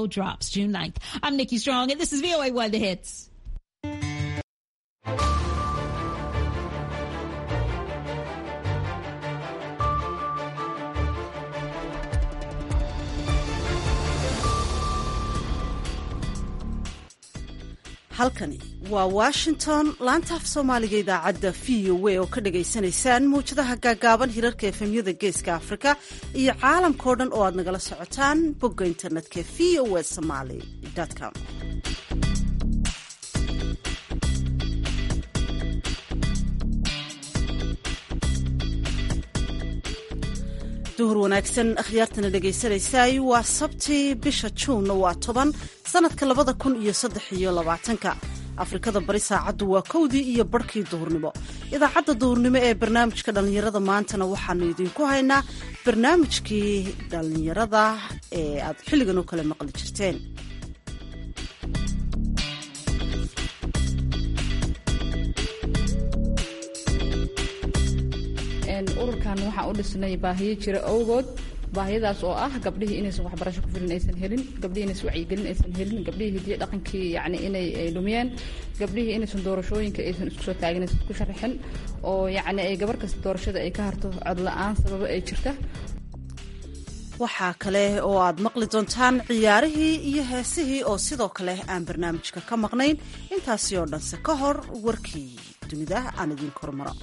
show drops June 9th. I'm Nikki Strong, and this is VOA One The Hits. halkani waa washington laanta af soomaaliga idaacadda v o a oo ka dhagaysanaysaan mawjadaha gaagaaban hirarka efemyada geeska afrika iyo caalamkao dhan oo aad nagala socotaan bogga internetka v o a somaly com duhur wanaagsan akhyaartana dhegaysanaysaay waa sabtii bisha juunna waa toban sanadka labada kun iyo saddex iyo labaatanka afrikada bari saacaddu waa kowdii iyo barhkii duhurnimo idaacadda duhurnimo ee barnaamijka dhallinyarada maantana waxaanu idinku haynaa barnaamijkii dhallinyarada ee aad xilligan oo kale maqli jirteen ururkan waxaan u dhisnay baahiyo jira awgood baahiyadaas oo ah gabdhihii inaysan waxbarasho ku filin aysan helin gabdhihii inaysan wacyigelin aysan helin gabdhihii hidiyo dhaqankii yacni inay dhumiyeen gabdhihii inaysan doorashooyinka aysan isku soo taagin aysan isku sharaxin oo yacni ay gabar kasta doorashada ay ka harto cod la-aan sababo ay jirta waxaa kale oo aad maqli doontaan ciyaarihii iyo heesihii oo sidoo kale aan barnaamijka ka maqnayn intaasi oo dhanse ka hor warkii dunida aan idiin kormaro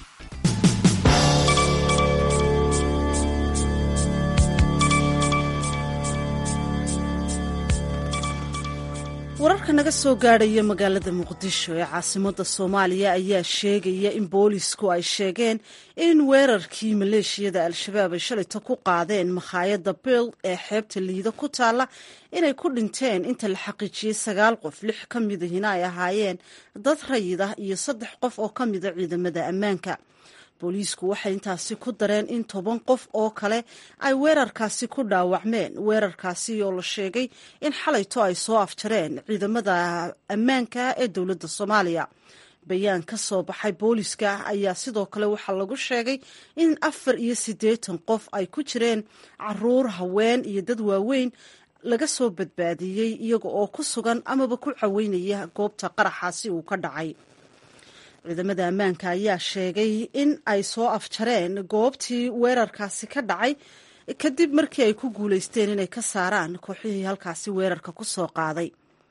wararka naga soo gaadhaya magaalada muqdisho ee caasimada soomaaliya ayaa sheegaya in boolisku ay sheegeen in weerarkii maleeshiyada al-shabaab ay shalayta ku qaadeen makhaayadda bill ee xeebta liida ku taalla inay ku dhinteen inta la xaqiijiyey sagaal qof lix ka midahina ay ahaayeen dad rayid ah iyo saddex qof oo ka mida ciidamada ammaanka booliisku waxay intaasi ku dareen in toban qof oo kale ay weerarkaasi ku dhaawacmeen weerarkaasi oo la sheegay in xalayto ay soo afjareen ciidamada ammaanka ee dowladda soomaaliya bayaan ka soo baxay booliiska ayaa sidoo kale waxaa lagu sheegay in afar iyo siddeetan qof ay ku jireen caruur haween iyo dad waaweyn laga soo badbaadiyey iyaga oo ku sugan amaba ku caweynaya goobta qaraxaasi uu ka dhacay ciidamada ammaanka ayaa sheegay in ay soo afjareen goobtii weerarkaasi ka dhacay kadib markii ay ku guuleysteen inay ka saaraan kooxihii halkaasi weerarka ku soo qaaday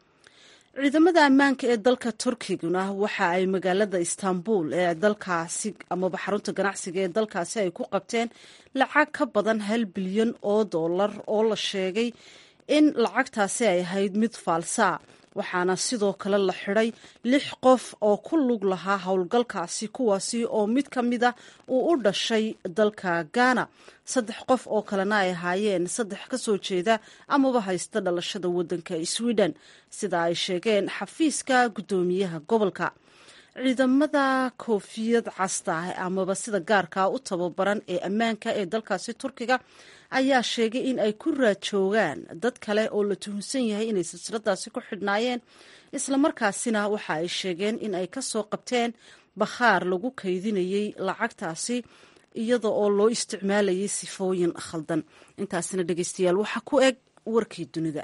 ciidamada ammaanka ee dalka turkiguna waxa ay magaalada istanbul ee dalkaasi amaba xarunta ganacsiga ee dalkaasi ay ku qabteen lacag ka badan hal bilyan oo dollar oo la sheegay in lacagtaasi ay ahayd mid faalsaa waxaana sidoo kale la xidhay lix qof oo ku lug lahaa howlgalkaasi kuwaasi oo mid ka mid a uu u dhashay dalka ghana saddex qof oo kalena ay ahaayeen saddex ka soo jeeda amaba haysta dhalashada waddanka sweden sida ay sheegeen xafiiska guddoomiyaha gobolka ciidamada koofiyad casta amaba sida gaarkaa u tababaran ee ammaanka ee dalkaasi turkiga ayaa sheegay in ay ku raajoogaan dad kale oo la tuhunsan yahay inay silsiladaasi ku xidhnaayeen islamarkaasina waxa ay sheegeen in ay ka soo qabteen bakhaar lagu kaydinayey lacagtaasi iyada oo loo isticmaalayay sifooyin khaldan intaasina dhegeystayaal waxaa ku eg warkii dunida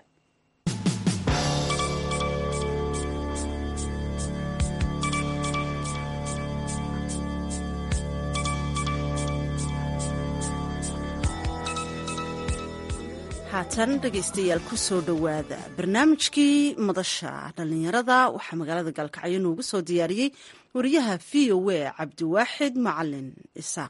haatan dhegaystayaal ku soo dhowaada barnaamijkii madasha dhallinyarada waxaa magaalada gaalkacyo noogu soo diyaariyey wariyaha v o a cabdiwaaxid macalin isaaq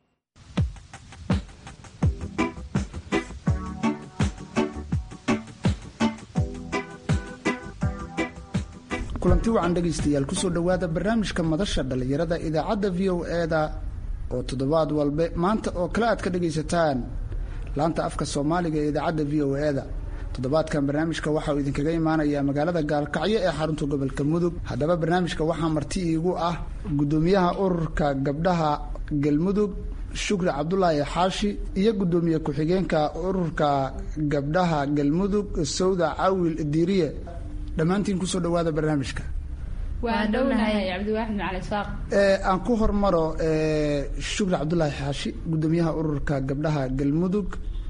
kulanti wacan dhegaystayaal kusoo dhowaada barnaamijka madasha dhallinyarada idaacadda v o e-da oo toddobaad walbe maanta oo kale aad ka dhegaysataan laanta afka soomaaliga ee idaacadda v o e-da toddobaadkan barnaamijka waxauu idinkaga imaanayaa magaalada gaalkacyo ee xarunta gobolka mudug haddaba barnaamijka waxaa marti iigu ah guddoomiyaha ururka gabdhaha galmudug shukri cabdulaahi xaashi iyo guddoomiye ku-xigeenka ururka gabdhaha galmudug sawda cawil diiriye dhammaantiin kusoo dhawaada barnaamijka waan dhownahay cabdiwaaxid macalin saaq aan ku hormaro shukri cabdulaahi xaashi guddoomiyaha ururka gabdhaha galmudug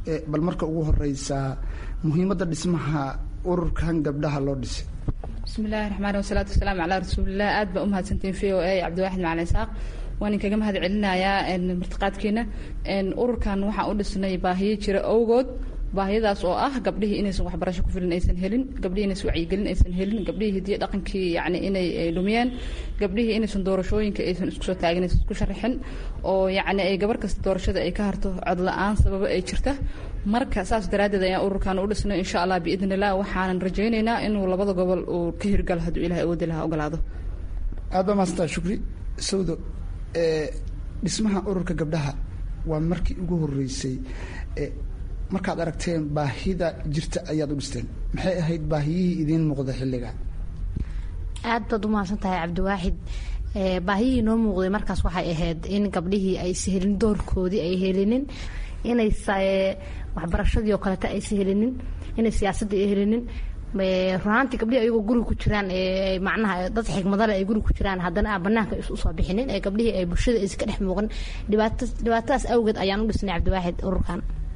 bal marka ugu horeysa muhiimadda dhismaha ururkan gabdhaha loo dhisay bismillahi raxmaan wasalaatu wasalaamu calaa rasuulilah aad baa umahadsantiin v o a cabdiwaaxid macalin isaaq waan inkaga mahad celinayaa martiqaadkeena ururkan waxaan u dhisnay baahiyo jira awgood baahiyadaas oo ah gabdhihii inaysan waxbarasho ku filan aysan helin gabdhihii inaysan wacyigelin aysan helin gabdhihii hidiyo dhaqankii yani inay dhumiyeen gabdhihii inaysan doorashooyinka aysan isku soo taagin aysan isku sharaxin oo yacni ay gabar kasta doorashada ay ka harto cod la-aan sababo ay jirta marka saas daraaddeed ayaan ururkan u dhisnay insha allah biidn illah waxaanan rajaynaynaa inuu labada gobol uu ka hirgalo hadduu ilahay awoodi lahaa ogolaado aad baa maasanta shukri sawdo dhismaha ururka gabdhaha waa markii ugu horeysay markaad aragteen baahida jirta ayaad u dhisteen maxay ahayd baahiyihii idiin muuqda xilliga aad baad umahadsan tahay cabdiwaaxid baahiyihii noo muuqday markaas waxay ahayd in gabdhihii aysa helin doorkoodii ay helinin inay waxbarashadii oo kaleeta aysa helinin inay siyaasadii ay helinin runaantii gabdhihii ayagoo guriga ku jiraan macnaha dad xigmadale ay guriga ku jiraan haddana aan banaanka usoo bixinin ee gabdhihii ay bulshada aysa ka dhex muuqan dhibaata dhibaatadaas awgeed ayaan u dhisnay cabdiwaaxid ururkan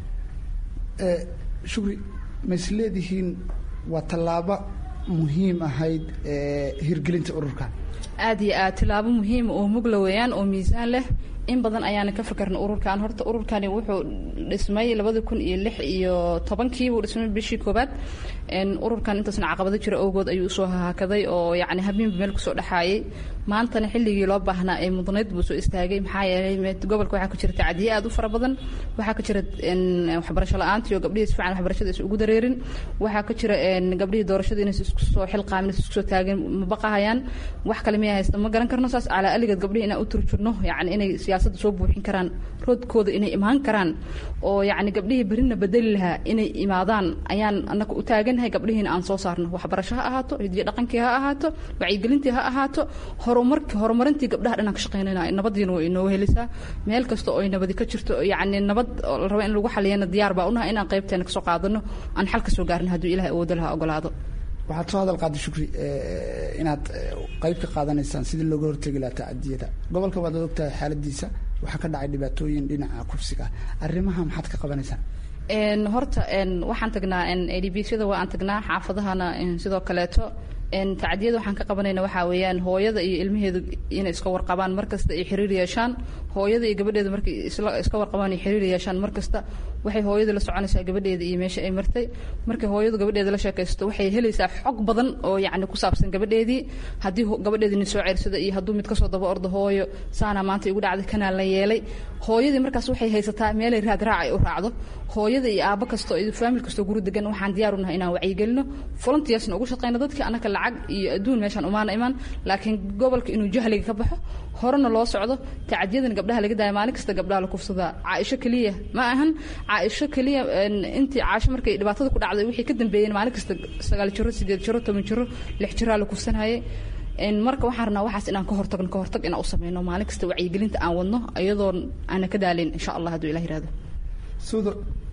shukri ma is leedihiin waa tallaabo muhiim ahayd hirgelinta ururkan aad iyo aad tilaabo muhiima oo mugla weeyaan oo miisaan leh in badan ayaana ka fakarna ururkan horta ururkani wuxuu dhismay labada kun iyo lix iyo tobankii buu dhismay bishii koobaad ururkan intaasna caqabado jira awgood ayuu usoo haakaday oo yacni habeenba meel kusoo dhexaayay maantana xilligii loo baahnaa ee mudnayd buu soo istaagay maxaa yeelay gobolka waxaa ka jira tacdiye aad u fara badan waxaa ka jira waxbarasho la-aantii oo gabdhihii si fiican waxbarashada is ugu dareerin waxaa ka jira gabdhihii doorashada inaysa isku soo xilqaamin isku soo taagin ma baqahayaan wax kale miyaa haysta ma garan karno saas calaa aligeed gabdhihii inaan u turjurno yacni inay siyaasadda soo buuxin karaan roodkooda inay imaan karaan oo yacni gabdhihii berina bedeli lahaa inay imaadaan ayaan annaga u taagannahay gabdhihiina aan soo saarno waxbarasho ha ahaato hidiyo dhaqankii ha ahaato wacyigelintii ha ahaato horumarki horumarintii gabdhaha dhan aan ka shaqaynayna nabadiina way inooga helisaa meel kasta oo ay nabadi ka jirto yacni nabad oo la rabo in lagu xaliyana diyaar baa unahay inaan qaybteena kasoo qaadano aan xal ka soo gaarno hadduu ilahay awoodo lahaa ogolaado waxaad soo hadal qaaday shukri inaad qayb ka qaadanaysaan sidii looga hortegi lahaa tacadiyada gobolka waad ogtahay xaaladiisa waxaa ka dhacay dhibaatooyin dhinaca kufsiga arrimaha maxaad ka qabanaysaan horta waxaan tagnaa adbsyada waa aan tagnaa xaafadahana sidoo kaleeto tacdiyada waxaan ka qabanayna waxaa weeyaan hooyada iyo ilmaheedu inay iska warqabaan markasta ay xiriir yeeshaan hooyada iyo gabadheeda markay iska warqabaan ay xiriir yeeshaan markasta waxay hooyada la soconaysaa gabadheeda iyo meesha ay martay markay hooyadu gabadheeda la sheekaysto waxay helaysaa xog badan oo yacni ku saabsan gabadheedii haddii gabadheedii nin soo ceersada iyo hadduu mid kasoo daba ordo hooyo saana maanta igu dhacday kanaa la yeelay hooyadii markaas waxay haysataa meelay raad raac ay u raacdo hooyada iyo aabo kasto iyo faamil kastoo guri degan waxaan diyaar u nahay inaan wacyigelino volunteersna ugu shaqeyno dadkii annaka lacag iyo adduun meeshaan umaana imaan laakiin gobolka inuu jahliga ka baxo horena loo socdo tacadiyadan gabdhaha laga daaya maalin kasta gabdhaha la kufsadaa caaisho keliya ma ahan caaisho keliya intii caasho markay dhibaatada ku dhacday wixii ka dambeeyeen maalin kasta sagaal jiro sideed jiro toban jiro lix jiraa la kufsanayay marka waxaan rabnaa waxaas inaan ka hortagno ka hortag inaan u sameyno maalin kasta wacyigelinta aan wadno iyadoo aana ka daalin insha allah hadduu ilah yirahdo suudo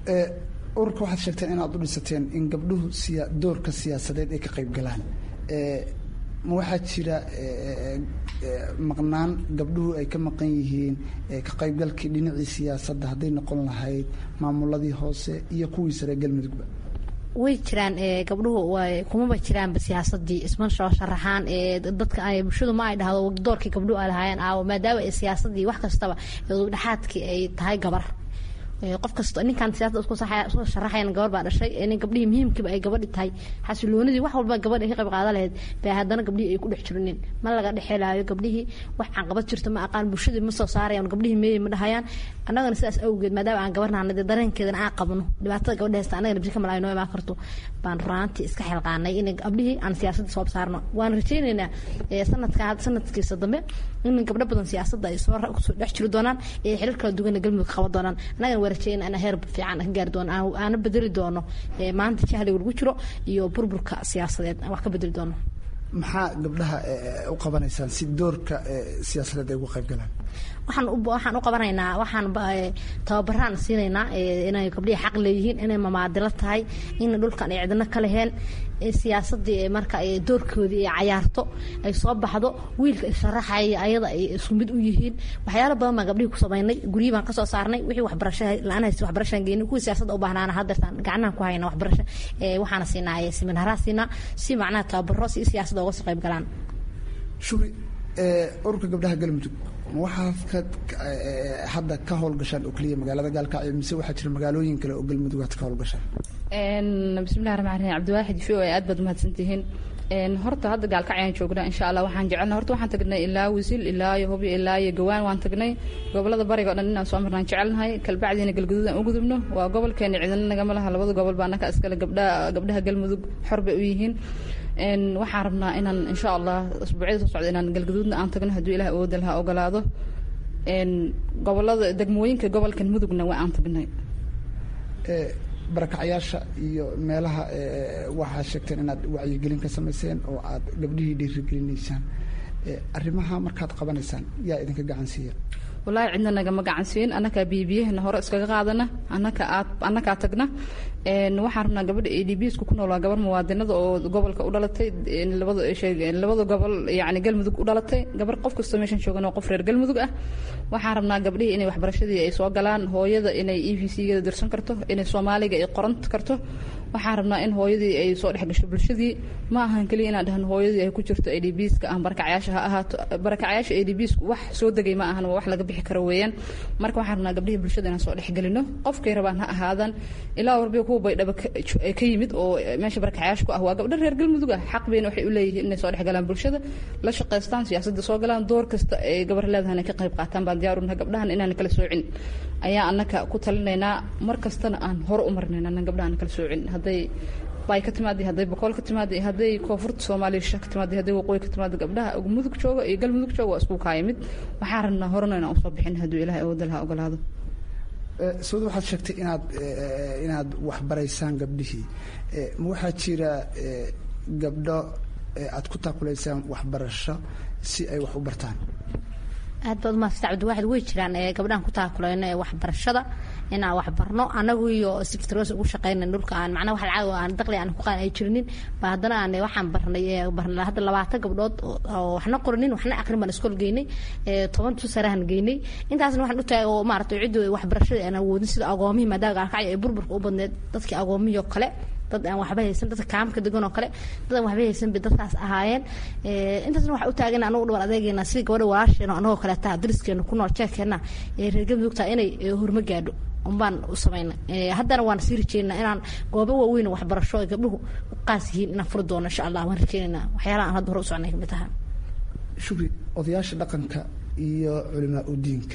ururka waxaad sheegteen inaad u dhisateen in gabdhuhu siya doorka siyaasadeed ay ka qayb galaan ma waxaa jira maqnaan gabdhuhu ay ka maqan yihiin ka qaybgalkii dhinacii siyaasadda hadday noqon lahayd maamuladii hoose iyo kuwii sare galmudugba way jiraan gabdhuhu kumaba jiraanba siyaasadii isma soo sharaxaan dadka bulshadu ma ay dhahdo doorkii gabdhuhu ay lahaayeen aawo maadaama siyaasadii wax kastaba dhexaadkii ay tahay gabar qof kasto ninkan siyasada isku sharaxayan gabar baa dhashay nin gabdhihii muhiimkiiba ay gabadhi tahay xasiloonidii wax walba gabadh ay ka qayb qaadan lahayd baa haddana gabdhihii ay ku dhex jirinin ma laga dhexelaayo gabdhihii wax caqabad jirto ma aqaan bulshadii ma soo saarayaan gabdhihii meeyey ma dhahayaan annagana sidaas awgeed maadaama aan gabarnahana dee dareenkeedana aan qabno dhibaatada gabadha haysta annagana bisi ka malaayo noo imaan karto baan runaantii iska xilqaanay in gabdhihii aan siyaasadda soo saarno waan rajaynaynaa sanadka sanadkiisa dambe in gabdho badan siyaasadda ay soo kusoo dhex jiri doonaan ee xilal kala duwan galmudug qaban doonaan annagana waa rajayna ana heer fiican ka gaari doono aana bedeli doono maanta jahliga lagu jiro iyo burburka siyaasadeed aan wax ka bedeli doono maxaa gabdhaha u qabanaysaan si doorka siyaasadeed ay uga qayb galaan waxaan waxaan u qabanaynaa waxaan tababaraan siinaynaa inay gabdhihi xaq leeyihiin inay mamaadilo tahay in dhulkan ay cidino ka leheen siyaasadii marka doorkoodii ay cayaarto ay soo baxdo wiilka isharaxaya ayada ay isku mid u yihiin waxyaalo badan baan gabdhihii ku samaynay guryihii baan kasoo saarnay wixii waxbarasha la-aan haysta waxbarashaan geynay kuwii siyaasadda u baahnaana haddeertaan gacnahan ku hayna waxbarasho waxaana siinaa siminaraa siinaa si macnaha tababaro si siyaasadda uga soo qayb galaan shuri ururka gabdhaha galmudug waxaad ka hadda ka howlgashaan oo keliya magaalada gaalkacyo mise waxaa jira magaalooyin kale oo galmudug aad ka howlgashaan bismillahi raxmaan raxiim cabdiwaaxid v o aad baad umahadsantihiin horta hadda gaalkacyaan joognaa insha allah waxaan jecelna horta waxaan tagnay ilaa wisil ilaa iyo hubyo ilaa iyo gawaan waan tagnay gobolada bariga o dhan inaan soo marnaan jecelnahay kalbacdiina galguduud aan u gudubno waa gobolkeena cidina nagama laha labada gobol baa anaka iskale gabdhaha gabdhaha galmudug xor bay u yihiin waxaan rabnaa inaan insha allah asbuucyada soo socda inaan galguduudna aan tagno hadduu ilaah awooda laha ogolaado gobolada degmooyinka gobolkan mudugna waa aan tagnay barakacyaasha iyo meelaha waxaa sheegteen inaad wacyigelin ka samayseen oo aad gabdhihii dhiirigelinaysaan arrimaha markaad qabanaysaan yaa idinka gacan siiya wallaahi cidna nagama gacansiin annakaa biyabiyahana hore iskaga qaadana annaka aad annakaa tagna waxaan rabnaa gabadha a d b sku ku nool waa gabar muwaadinada oo gobolka u dhalatay labada labada gobol yani galmudug u dhalatay gabar qof kastoo meeshan joogan oo qof reer galmudug ah waxaan rabnaa gabdhihii inay waxbarashadii ay soo galaan hooyada inay e v c gada dirsan karto inay soomaaliga ay qoran karto waxaan rabnaa in hooyadii ay soo dhex gasho bulshadii ma ahan keliya inaan dhahan hooyadii ay ku jirto a d b ska ah barakacyaasha ha ahaato barakacyaasha a d b sku wax soo degay ma ahan waa wax laga bixi karo weeyaan marka waxaan rabnaa gabdhihii bulshada inaan soo dhexgelino qofkay rabaan ha ahaadan ilaa warbiga kuwa baydhaba ka yimid oo meesha barakacyaasha ku ah waa gabdho reer galmudug ah xaq bayna waxay u leeyihiin inay soo dhex galaan bulshada la shaqaystaan siyaasadda soo galaan door kasta ay gabar leedahan ay ka qayb qaataan baan diyaarunahay gabdhahan inaan kala soocin ayaa annaka ku talinaynaa mar kastana aan hore u marnayn annan gabdhahan kala soocin hadday bay ka timaada hadday boqol ka timaada hadday koonfurta soomaaliya sha ka timaada hadday waqooyi ka timaada gabdhaha mudug jooga iyo galmudug jooga waa isku kaayimid waxaan rabnaa horena inaan usoo bixin hadduu ilahay awooda laha ogolaado sawad waxaad sheegtay inaad inaad waxbaraysaan gabdhihii ma waxaa jira gabdho aad ku taakulaysaan waxbarasho si ay wax u bartaan aad baad umahadsanta cabdiwaaxid way jiraan gabdhahan ku taakulayno ee waxbarashada inaan waxbarno anagu iyo siftroos ugu shaqeyna dhulka aan macnaha wax lacag aan daqli aan ku qaan ay jirinin ba haddana aan waxaan barnay barnay hadda labaatan gabdhood oo waxna qorinin waxna aqrin baan iskool geynay toban tusarahan geynay intaasna waxaan u taagay oo maaragtay ciddu waxbarashada aan awoodin sida agoomihii maadaama gaalkacyo ee burburka u badneed dadkii agoomihii oo kale dad aan waxba haysan dadka kaamka degan oo kale dad aan waxba haysan bay dadkaas ahaayeen intaasna waxaa u taagan anagu dhawar adeegeena sidii gabadha walaasheena anagoo kaleeta dariskeena ku nool jeerkeena ee reer galmudugta inay horma gaadho unbaan u samayna haddana waan sii rajeynaa inaan goobo waaweyn waxbarasho ay gabdhuhu u qaas yihiin inaan furi doono insha allah waan rajeynaynaa waxyaalaha aan hadda hore u soconay kamid taha shukri odayaasha dhaqanka iyo culimaa udiinka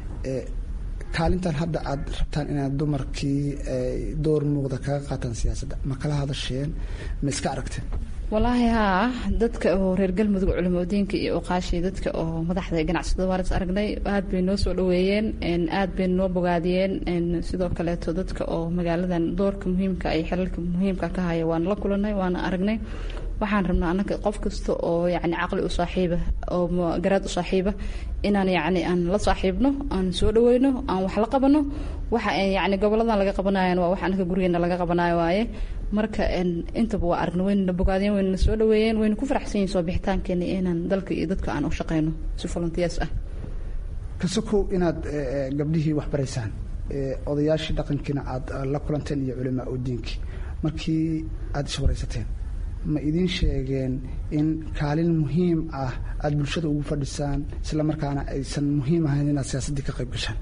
kaalintan hadda aad rabtaan inaad dumarkii door muuqda kaga qaataan siyaasadda ma kala hadasheen ma iska aragteen walaahi haa dadka oo reer galmudug culimadiinka iyo oqaashii dadka oo madaxda ganacsatada waan is aragnay aad bay noo soo dhaweeyeen aad bay noo bogaadiyeen sidoo kaleeto dadka oo magaaladan doorka muhiimka ay xilalka muhiimka ka haya waan la kulanay waana aragnay waxaan rabnaa anaga qof kasta oo yani caqli u saaxiiba oo garaad u saaxiiba inaan yani aan la saaxiibno aan soo dhaweyno aan wax la qabano waxa yani goboladan laga qabanayan waa wax anaga gurigeena laga qabanayo waaye marka intaba waa aragna waynana bogaadiyeen waynana soo dhaweeyeen wayna ku faraxsan yihin soo bixitaankeena inaan dalka iyo dadka aan u shaqeyno si volunteers ah kasokow inaad gabdhihii wax baraysaan odayaashii dhaqankiina aad la kulanteen iyo culimaa udiinkii markii aada iswaraysateen ma idiin sheegeen in kaalin muhiim ah aada bulshada ugu fadhisaan isla markaana aysan muhiim ahayn inaad siyaasaddii ka qayb gashaan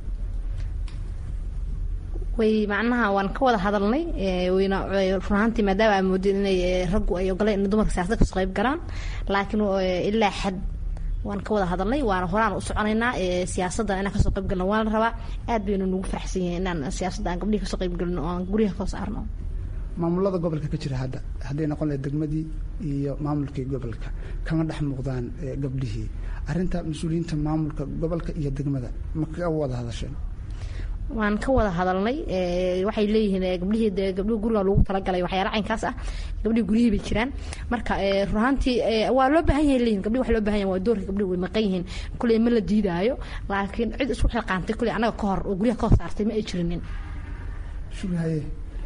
way macnaha waan ka wada hadalnay wayna run ahaantii maadaama aan moodin inay raggu ay ogoleen in dumarka siyasada kasoo qayb galaan laakiin ilaa xad waan ka wada hadalnay waana horaan u soconaynaa siyaasadda inaan kasoo qayb galno waan la rabaa aad baynu nagu faraxsan yihin inaan siyaasadda aan gabdhihi kasoo qayb galno oo aan guryaha kasoo saarno maamulada gobolka ka jira hadda hadday noqon lahayd degmadii iyo maamulkii gobolka kama dhex muuqdaan gabdhihii arrinta mas-uuliyiinta maamulka gobolka iyo degmada ma ka wada hadasheen waan ka wada hadalnay waxay leeyihiin gabdhihii de gabdhihi guriga lagu talagalay waxyaala caynkaas ah gabdhihii guryihii bay jiraan marka runaantii waa loo baahan yahay leeyihin gabdhihi wax loo baahan yahay waa doorka gabdhihi way maqan yihiin kuley ma la diidaayo laakiin cid isku xilqaantay kuley annaga ka hor oo guryaha ka hor saartay ma ay jirinin shubhaye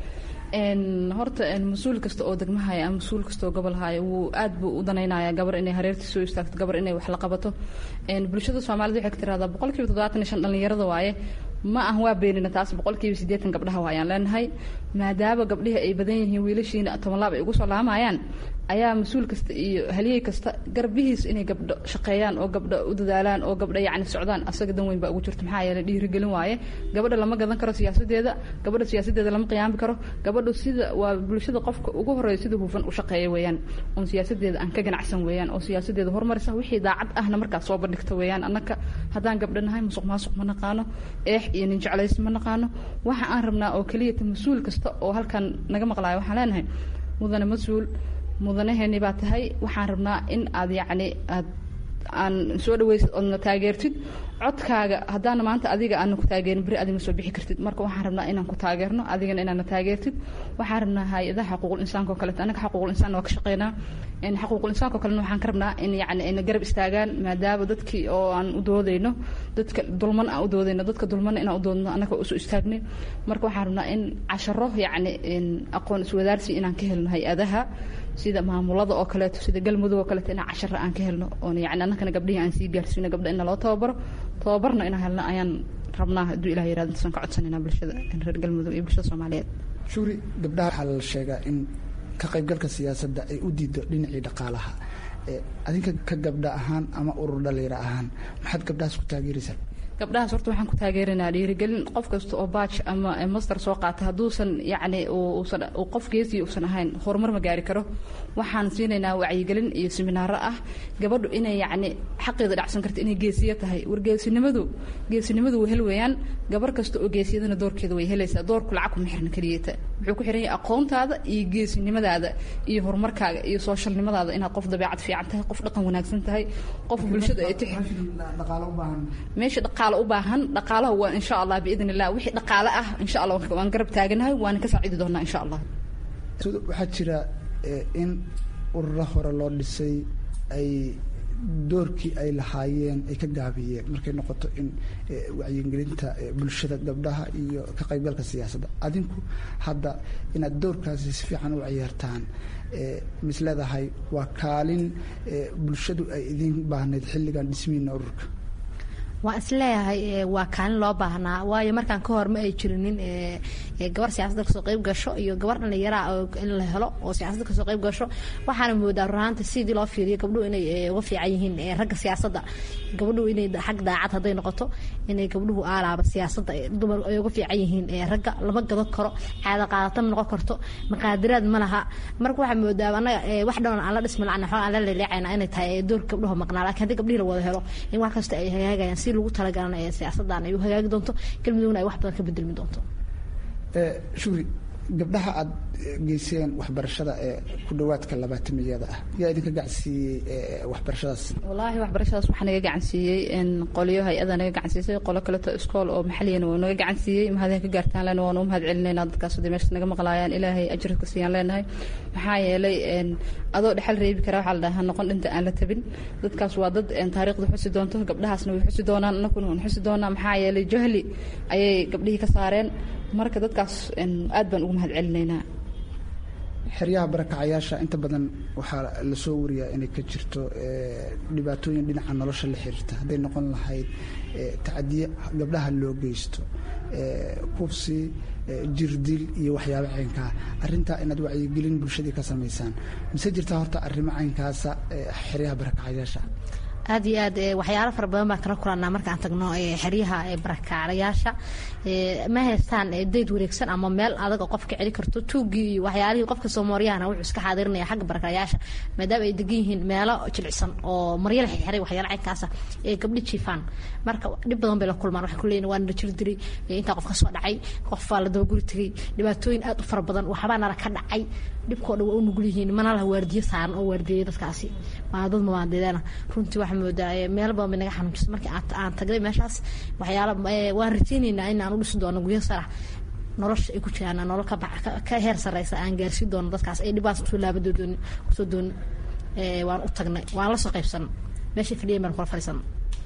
horta mas-uul kasta oo degmahaya ama mas-uul kasta oo gobol haya wuu aad buu u danaynaya gabar inay hareertii soo istaagto gabar inay wax la qabato bulshada soomaalida waxay ka tiraahdaa boqol kiiba toddobaatan iyo shan dhallinyarada waaye ma ah waa beenina taas boqol kiiba siddeetan gabdhaha waayaan leenahay maadaama gabdhihii ay badan yihiin wiilashiina toban laab ay ugu soo laamayaan ayaa mas-uul kasta iyo haliyey kasta garbihiis inay gabdho shaqeeyaan oo gabdho u dadaalaan oo gabdho yacni socdaan asaga dan weyn baa ugu jirta maxaa yeelay dhiirigelin waaye gabadha lama gadan karo siyaasadeeda gabadha siyaasadeeda lama qiyaami karo gabadhu sida waa bulshada qofka ugu horeeya sida hufan u shaqeeya weeyaan oon siyaasadeeda aan ka ganacsan weeyaan oo siyaasadeeda horumarisa wixii daacad ahna markaas soo bandhigta weeyaan annaka haddaan gabdho nahay musuq maasuq ma naqaano eex iyo nin jeclaysi ma naqaano waxa aan rabnaa oo keliyata mas-uul kasta oo halkan naga maqlaayo waxaan leenahay mudane mas-uul mudanaheeni baa tahay waxaan rabnaa in aad yacni aad aan soo dhawaysid oodna taageertid codkaaga haddaana maanta adiga aana ku taageerin beri adima soo bixi kartid marka waxaan rabnaa inaan ku taageerno adigana inaana taageertid waxaan rabnaa hay-adaha xaquuqul insaanka oo kaleeto anaga xaquuqul insaan waa ka shaqeynaa xaquuqul insaanka oo kalena waxaan ka rabnaa in yacni ayna garab istaagaan maadaama dadkii oo aan u doodayno dadka dulman aan u doodayno dadka dulmana inaan u doodno annaga usoo istaagnay marka waxaan rabnaa in casharo yacni aqoon iswadaarsi inaan ka helno hay-adaha sida maamulada oo kaleeto sida galmudug oo kaleeto inaan cashara aan ka helno oon yani annakana gabdhihii aan sii gaarsiino gabdha in loo tababaro tababarna inaan helno ayaan rabnaa hadduu ilah yirahdo intaasaan ka codsanayna bulshada reer galmudug iyo bulshada soomaaliyeed shuri gabdhaha waxaa la sheegaa in ka qaybgalka siyaasadda ay u diido dhinacii dhaqaalaha adinka ka gabdha ahaan ama urur dhalinyaro ahaan maxaad gabdhahaas ku taageeraysaa gabdhahaas horta waxaan ku taageeranaa dhiirigelin qof kasta oo baaj ama master soo qaata hadduusan yacni uusan qof geesii uusan ahayn horumar ma gaari karo waxaan siinaynaa wacyigelin iyo seminaaro ah gabadhu inay yacni xaqeeda dhacsan karta inay geesiya tahay war geesinimadu geesinimadu way hel weeyaan gabar kasta oo geesiyadana doorkeeda way helaysaa doorku lacag kuma xirna keliyata wuxuu ku xiran yahay aqoontaada iyo geesinimadaada iyo horumarkaaga iyo sooshalnimadaada inaad qof dabeecad fiican tahay qof dhaqan wanaagsan tahay qof bulshada ay tix meesha dhaqaale u baahan dhaqaalaha waa insha allah biidn illah wixii dhaqaale ah insha allah waan garab taaganahay waana ka saacidi doonaa insha allah waxaa jira in ururo hore loo dhisay ay doorkii ay lahaayeen ay ka gaabiyeen markay noqoto in wacyigelinta bulshada gabdhaha iyo ka qaybgalka siyaasadda adinku hadda inaad doorkaasi si fiican u ciyaartaan mis leedahay waa kaalin bulshadu ay idin baahnayd xilligan dhismiina ururka waan isleeyahay waa kaalin loo baahnaa waayo markaan ka hor ma ay jirinin gabar siyaasadda kasoo qayb gasho iyo gabar dhallinyaraa in la helo oo siyaasadda kasoo qayb gasho waxaana moodaa runaanta sidii loo fiiriyo gabdhuhu inay uga fiican yihiin ragga siyaasadda gabdhuhu inay xag daacad hadday noqoto inay gabdhuhu aalaaba siyaasadda dumar ay uga fiican yihiin ragga lama gado karo caada qaadata ma noqon karto maqaadiraad ma laha marka waxaa moodaa anaga wax dhan aan la dhismi lacna xoog aan la leeleecayna inay tahay doorka gabdhuhu maqnaa laakiin haddii gabdhihii la wada helo in wax kasta ay hagaagayaan si lagu talagalana ee siyaasaddan ay u hagaagi doonto galmudugna ay wax badan ka bedelmi doonto shukri gabdhaha aada geyseen waxbarashada ee ku dhawaadka labaatamiyada ah yaa idinka gacansiiyey waxbarashadaas wallaahi waxbarashadaas waxaa naga gacansiiyey qolyo hay-ada naga gacansiisay qolo kaleto iskool oo maxaliyana waa naga gacansiiyey mahadeen ka gaartaan lena waanu mahad celinaynaa dadkaas haddii meesha naga maqlaayaan ilaahay ajirka siiyaan leenahay maxaa yeelay adoo dhexal reebi kara waxaa la dhahaa noqon dhinta aan la tabin dadkaas waa dad taariikhda xusi doonto gabdhahaasna way xusi doonaan annakuna waan xusi doonaa maxaa yeelay jahli ayay gabdhihii ka saareen marka dadkaas aad baan ugu mahad celinaynaa xeryaha barakacayaasha inta badan waxaa lasoo wariyaa inay ka jirto dhibaatooyin dhinaca nolosha la xiriirta hadday noqon lahayd tacadiye gabdhaha loo geysto kubsi jirdil iyo waxyaabo caynkaa arrintaa inaad wacyigelin bulshadii ka samaysaan mise jirtaa horta arrimo caynkaasa xeryaha barakacayaasha aad iyo aad waxyaalo fara badan baan kala kulanaa markaan tagno xeryaha barakacayaasha ma haystaan dayd wareegsan ama meel adag oo qofka celi karto tuugii iyo waxyaalihii qofka soomaariyahana wuxuu iska xaadirinaya xagga barakacayaasha maadaama ay degan yihiin meelo jilicsan oo maryo la xirxiray waxyaalo caynkaasa ee gabdhi jiifaan marka dhib badan bay la kulmaan waxay kuleeyihin waa nala jir diray intaa qof ka soo dhacay qof baa la dabaguri tegay dhibaatooyin aad u fara badan waxbaa nala ka dhacay dhibkoo dhan waa u nugul yihiin mana laha waardiyo saaran oo waardiyeya dadkaasi waa dad muwaadiniina runtii waxaa moodaa meel badan bay naga xanuunjisa markii aan tagnay meeshaas waxyaala waan rajaynaynaa in aan u dhisi doono guryo sarax nolosha ay ku jiraan nolol ka heer sareysa aan gaarsiin doono dadkaas ay dhibaas usoo laabadoodoon kusoo doon waan u tagnay waan la soo qaybsan meeshay fadhiyan baan kula fadhiisana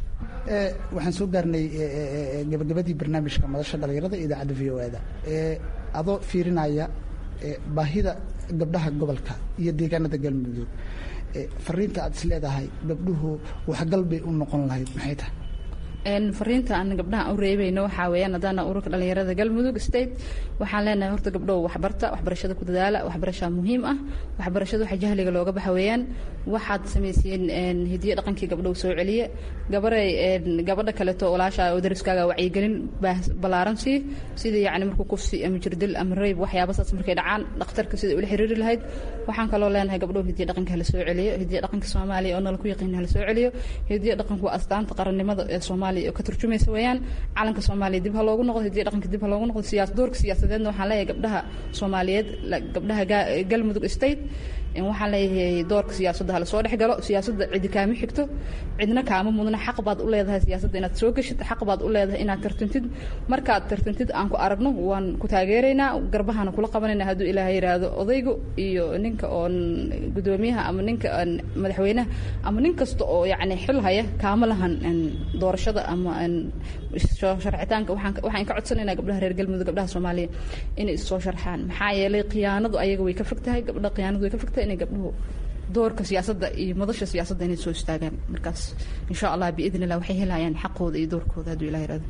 waxaan soo gaarnay gabagabadii barnaamijka madasha dhalinyarada idaacadda v o e da adoo fiirinaya baahida gabdhaha gobolka iyo deegaanada galmudug fariinta aad is leedahay gabdhuhu waxgal bay u noqon lahayd maxay tahay fariinta aan gabdhaha u reebayno waxaa weeyaan haddana ururka dhalinyarada galmudug state waxaan leenahay horta gabdhow waxbarta waxbarashada ku dadaala waxbarashaa muhiim ah waxbarashada waxa jahliga looga baxa weeyaan waxaad samayseen hidiyo dhaqankii gabdhow soo celiye gabaray gabadha kaleeto walaasha oo dariskaaga wacyigelin ballaaran sii sida yacni markuu kufsi ama jirdil ama rayb waxyaaba saas markay dhacaan dhakhtarka sida ula xiriiri lahayd waxaan kaloo leenahay gabdhow hidiyo dhaqanka hala soo celiyo hidiyo dhaqanka soomaaliya oo nala ku yaqiin hala soo celiyo hidiyo dhaqanku waa astaanta qarannimada ee soomaaliya oo ka turjumaysa weeyaan calanka soomaaliya dib ha loogu noqdo hidiyo dhaqanka dib ha loogu noqdo siyaas doorka siyaasadeedna waxaan leeyahay gabdhaha soomaaliyeed gabdhaha galmudug state waxaan leeyahay doorka siyaasadda hala soo dhex galo siyaasadda cidi kaama xigto cidna kaama mudna xaq baad u leedahay siyaasadda inaad soo geshid xaq baad u leedahay inaad tartantid markaad tartantid aan ku aragno waan ku taageeraynaa garbahana kula qabanayna hadduu ilaahay yidhaahdo odaygu iyo ninka oon gudoomiyaha ama ninka madaxweynaha ama nin kasta oo yacni xil haya kaama lahan doorashada ama sharcitaanka waxaan waxaan ka codsanaynaa gabdhaha reer galmudug gabdhaha soomaaliya inay is soo sharxaan maxaa yeelay khiyaanadu ayaga way ka fog tahay gabdha khiyaanadu way ka fog tahay inay gabdhuhu doorka siyaasadda iyo madasha siyaasadda inay soo istaagaan markaas insha allah biidn illah waxay helayaan xaqooda iyo doorkooda hadduu ilah yihahdo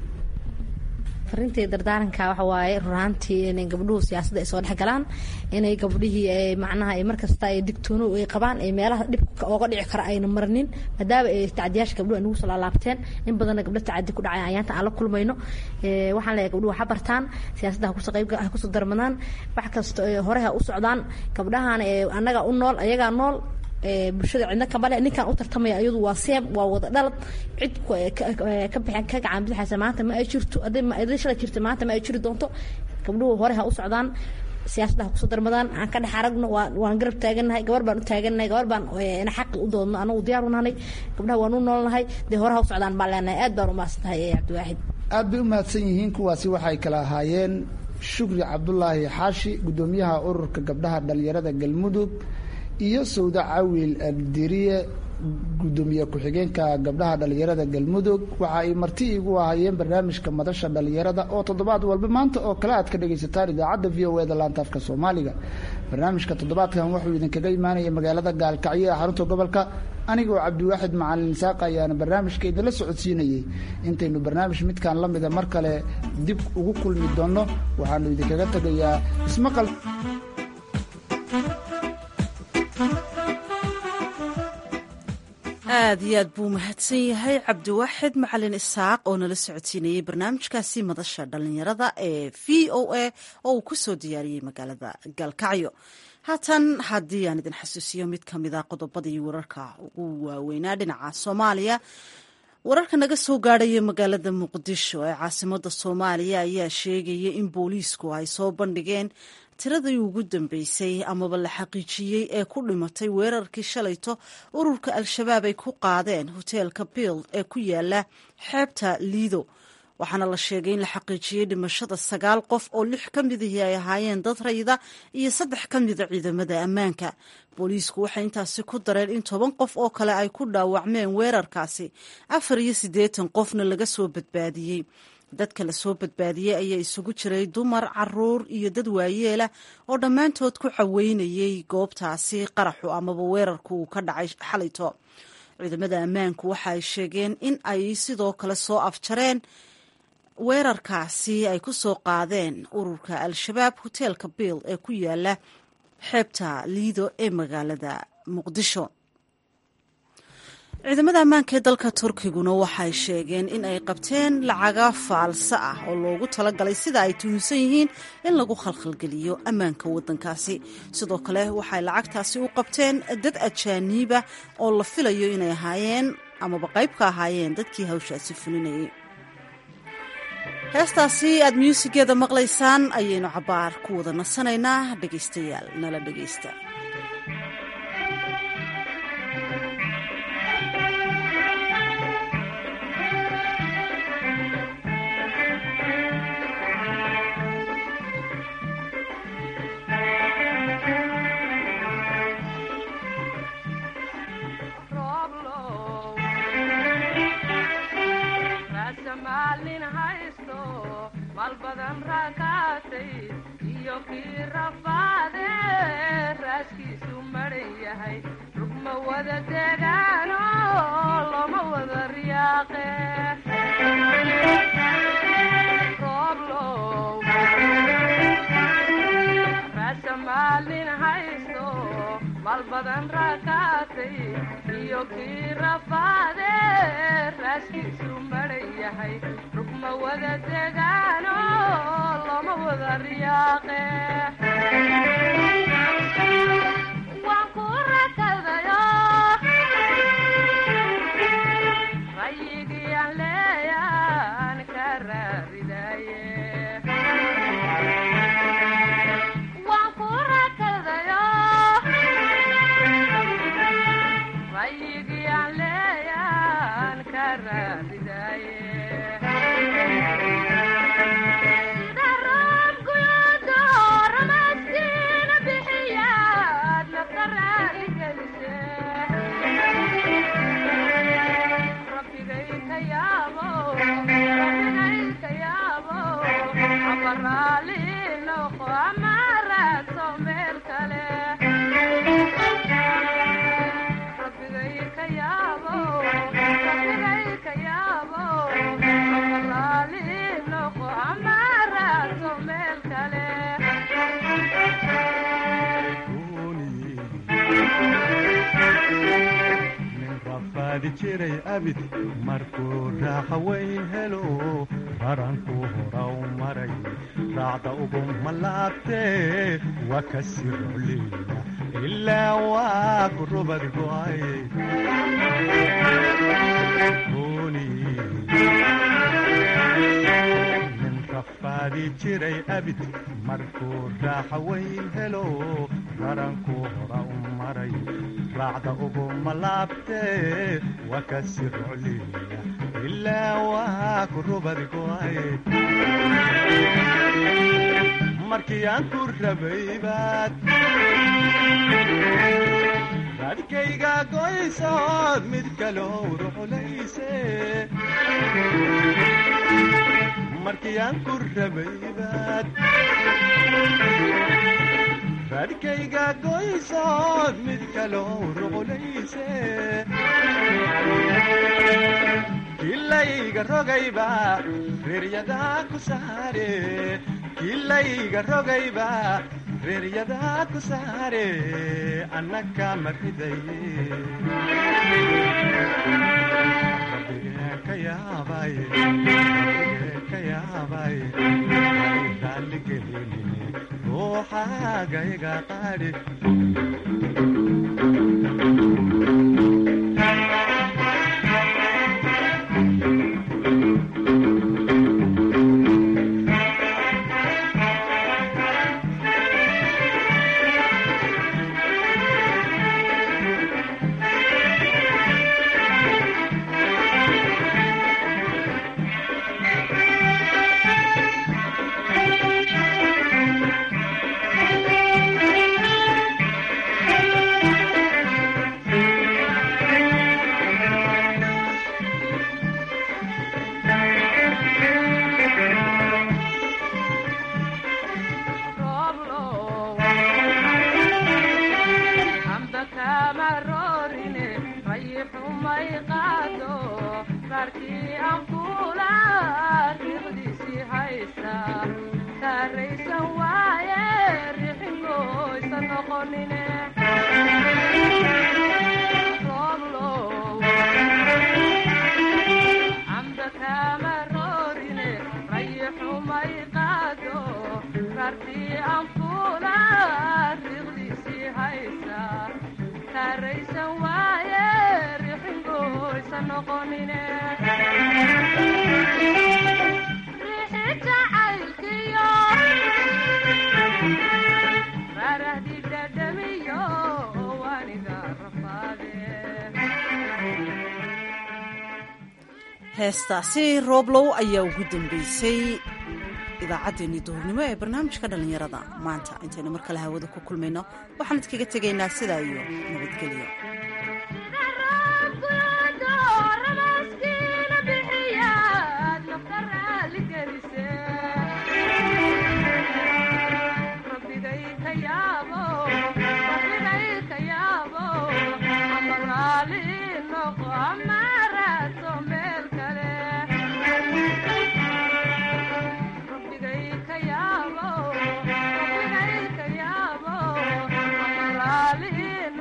farintii dardaaranka waxa waaye runaantii inay gabdhuhu siyaasadda ay soo dhex galaan inay gabdhihii macnaha markasta ay digtoono ay qabaan ay meelaha dhibka ooga dhici kara ayna marnin maadaama ay tacdiyaasha gabdhuhu ay nagu soo laalaabteen in badanna gabdho tacadi ku dhacay ayaanta aan la kulmayno waxaan leeyahay gabdhuhu ha bartaan siyaasadda ha kusoo qayb ha kusoo darmadaan wax kasta hore ha u socdaan gabdhahan annaga u nool ayagaa nool bulshada cidna kamale ninkan u tartamaya iyadu waa seeb waa wada dhalad cid ka bixin ka gacan bidixaysa maanta ma ay jirto hadday shalay jirta maanta ma ay jiri doonto gabdhuhu hore ha u socdaan siyaasadda ha kusoo darmadaan aan ka dhex aragno waan garab taagannahay gabar baan u taagannahay gabar baan xaqi u doodno anagu diyaar u nahnay gabdhaha waan u noolnahay dee hore ha u socdaan baan leenahay aad baan u mahadsantahay cabdiwaaxid aad bay u mahadsan yihiin kuwaasi waxay kala ahaayeen shukri cabdulaahi xaashi guddoomiyaha ururka gabdhaha dhalinyarada galmudug iyo sawda cawil abdiriye guddoomiye ku-xigeenka gabdhaha dhalinyarada galmudug waxa ay marti igu ahaayeen barnaamijka madasha dhalinyarada oo toddobaad walba maanta oo kale aad ka dhagaysataan idaacadda v o eda laanta afka soomaaliga barnaamijka toddobaadkan wuxuu idinkaga imaanaya magaalada gaalkacyo ee xarunta gobolka anigoo cabdiwaaxid macalin saaq ayaana barnaamijka idinla socodsiinayey intaynu barnaamij midkan la mida mar kale dib ugu kulmi doonno waxaanu idinkaga tegayaa ismaqal aad iyo aad buu mahadsan yahay cabdiwaaxid macalin isaaq oo nala socodsiinayey barnaamijkaasi madasha dhalinyarada ee v o a oo uu ku soo diyaariyey magaalada gaalkacyo haatan haddii aan idin xasuusiyo mid ka mid a qodobadii wararka ugu waaweynaa dhinaca soomaaliya wararka naga soo gaadhaya magaalada muqdisho ee caasimada soomaaliya ayaa sheegaya in booliisku ay soo bandhigeen tiradii ugu dambeysay amaba la xaqiijiyey ee ku dhimatay weerarkii shalayto ururka al-shabaab ay ku qaadeen hoteelka bild ee ku yaala xeebta liido waxaana la sheegay in la xaqiijiyey dhimashada sagaal qof oo lix ka midihii ay ahaayeen dad rayda iyo saddex ka mida ciidamada ammaanka booliisku waxay intaasi ku dareen in toban qof oo kale ay ku dhaawacmeen weerarkaasi afar iyo siddeetan qofna laga soo badbaadiyey dadka la soo badbaadiyey ayaa isugu jiray dumar caruur iyo dad waayeela oo dhammaantood ku caweynayay goobtaasi qaraxu amaba weerarku uu ka dhacay xalayto ciidamada ammaanku waxa ay sheegeen in ay sidoo kale soo afjareen weerarkaasi ay ku soo qaadeen ururka al-shabaab hoteelka biil ee ku yaala xeebta liido ee magaalada muqdisho ciidamada ammaanka ee dalka turkiguna waxay sheegeen in ay qabteen lacaga faalsa ah oo loogu talagalay sida ay tuhunsan yihiin in lagu khalkhalgeliyo ammaanka waddankaasi sidoo kale waxay lacagtaasi u qabteen dad ajaaniiba oo la filayo inay ahaayeen amaba qayb ka ahaayeen dadkii hawshaasi fulinayay heestaasi aad muusigeeda maqlaysaan ayaynu cabaar ku wada nasanaynaa dhegaystayaal nala dhegaysta maalin haysto maal badan raakaatay iyo kii rafaade raaskiisu maran yahay rugma wada degaano loma wada riyaaqe rooblow raasa maalin haysto maal badan raakaatay iyo kii rafaade raaskiisu maran yahay rugma wada degaano loma wada riyaaqe waan ku rakadayo rayigii aan leeyaan ka raaridaye waan ku rakadayo rayigii aan leeyaan ka raaridaye sida roob guyoodo ramaadkiina bixiyaad nafta raali gelise rabbigay ka yaabo rabbigay ka yaabo ama raali noqo ama raadso meel kale rabbigay ka yaabo rabbigay ka yaabo ama raali noqo ama raadso meel kale nin rafaadi jiray abid markuu raaxa weyn helo raranku horaw maray raacda ugu malaabtee waa ka sii rocliya ilaa waa ku rubad go'ay nin rafaadi jiray abid markuu raaxa weyn helo raranku hora u maray raacda ugu malaabtee waa ka sii rocliya ilaa waa ku rubad go'ay markii aan ku rabay baad raadkayga goysood mid kaloo ruxlayse markii aan ku rabay baad raadkayga goysood mid kaloo ruxlayse kilayga rogayba reeryadaa ku saare kilayga rogayba reeryadaa ku saare annaka maridaye rabbigee ka yaabay rabbigee ka yaabay raalligelinine ruuxaagayga qaadhi rooblow amba kama roorine rayixumay qaado raarkii aan kula riiqdiisii haysta kaaraysan waaye rixingoysa noqonine rooblow amba kama roorine rayixumay qaado raarkii aan kula riiqdiisii haysa kaaraysan waaye rixingoysa noqonine heestaasi rooblow ayaa ugu dambeysay idaacaddeenii duhurnimo ee barnaamijka dhallinyarada maanta intaynu mar kale hawada ku kulmayno waxaan idkaga tegaynaa sidaa iyo nabadgelyo